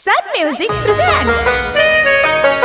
Sun Music presents.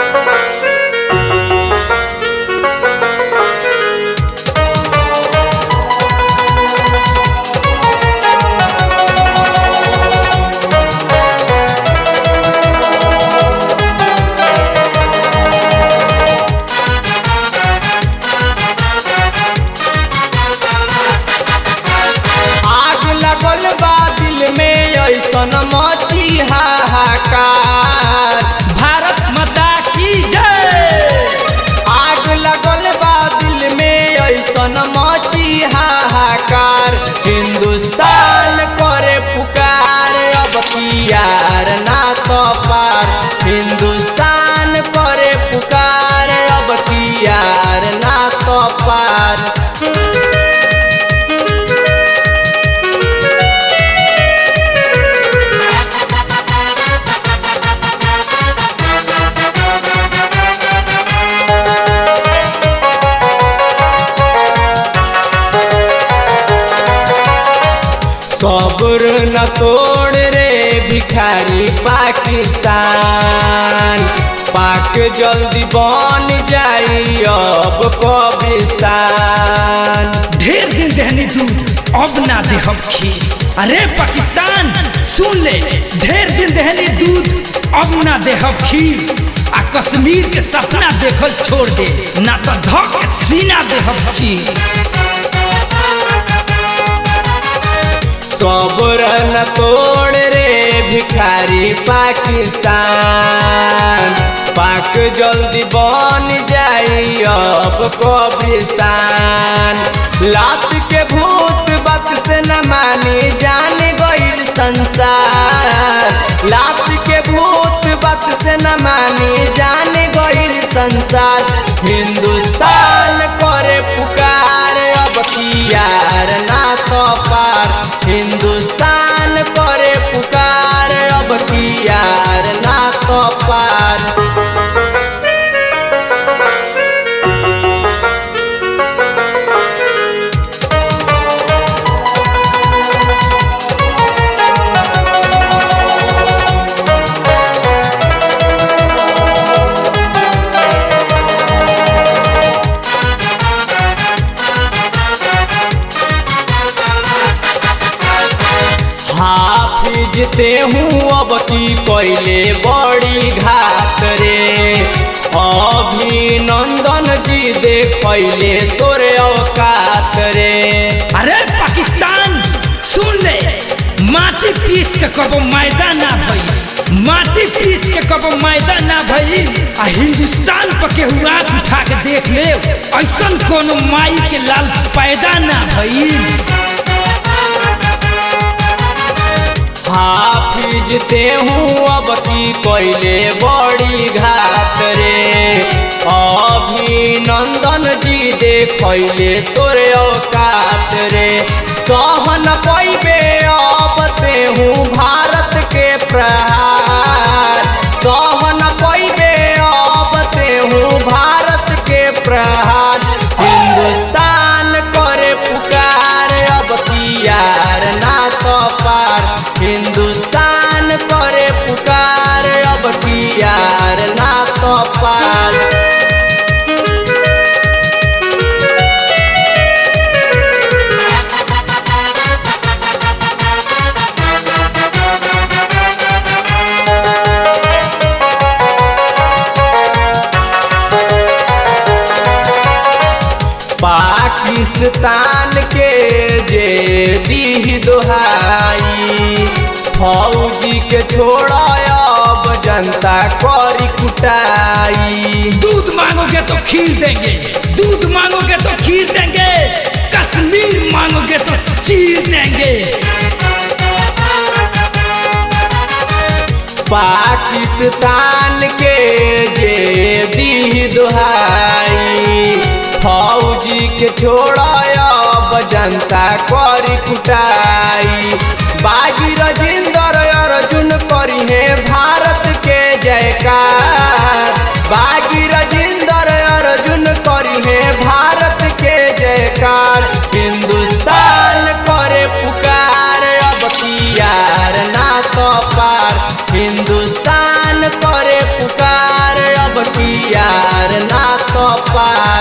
आग लगल बा दिल में ऐसन मची हाहाकार भारत माता की जय आग लगल बा दिल में ऐसन मची हाहाकार हिंदुस्तान करे पुकार अब कियार ना तो पार हिंदुस्तान करे पुकार अब कियार ना तो पार सब्र न तोड़ रे भिखारी पाकिस्तान पाक जल्दी बन जाई अब कब्रिस्तान ढेर दिन दहनी दूध अब ना दे हम खीर अरे पाकिस्तान सुन ले ढेर दिन दहनी दूध अब ना दे हम खीर आ कश्मीर के सपना देखल छोड़ दे ना तो धक के सीना दे हम चीर सब्र न तोड़ रे भिखारी पाकिस्तान पाक जल्दी बन जाई अब कब्रिस्तान लात के भूत बात से न मानी जान गईल संसार लात के भूत बात से न मानी जान गईल संसार हिंदुस्तान करे पुकार अब कियार ना तो पार हिंदुस्तान करे पुकार अब कियार ना तो पार हाफिज ते हूँ अब की कोयले बड़ी घात रे अभिनंदन जी देखले तोरे औकात रे अरे पाकिस्तान सुन ले माटी पीस के कबो मैदान ना भई माटी पीस के कबो मैदान ना भई आ हिंदुस्तान पर के हुआ उठा के देख ले ऐसन कोनो माई के लाल पैदा ना भई हाफिज ते हूँ अब की कोयले बड़ी घात रे अभिनंदन जी देखले तोरे औकात रे सहन पैबे अब ते हूँ भारत के प्रहार सहन पैबे अब ते हूँ भारत के प्रहार हिंदुस्तान करे पुकार अब कियार ना तो पार हिंदुस्तान करे पुकार अब कियार ना तो पार पाकिस्तान के जे दी दोहाई फौजी के छोड़ा अब जनता करी कुटाई दूध मांगोगे तो खीर देंगे दूध मांगोगे तो खीर देंगे कश्मीर मांगोगे तो चीर देंगे पाकिस्तान के जे दी दोहाई फौजी के छोड़ा अब जनता करी कुटाई बागी रजिंदर अर्जुन करी है भारत के जयकार बागी रजिंदर अर्जुन करी है भारत के जयकार हिंदुस्तान करे पुकार अब कियार ना तो पार हिंदुस्तान पार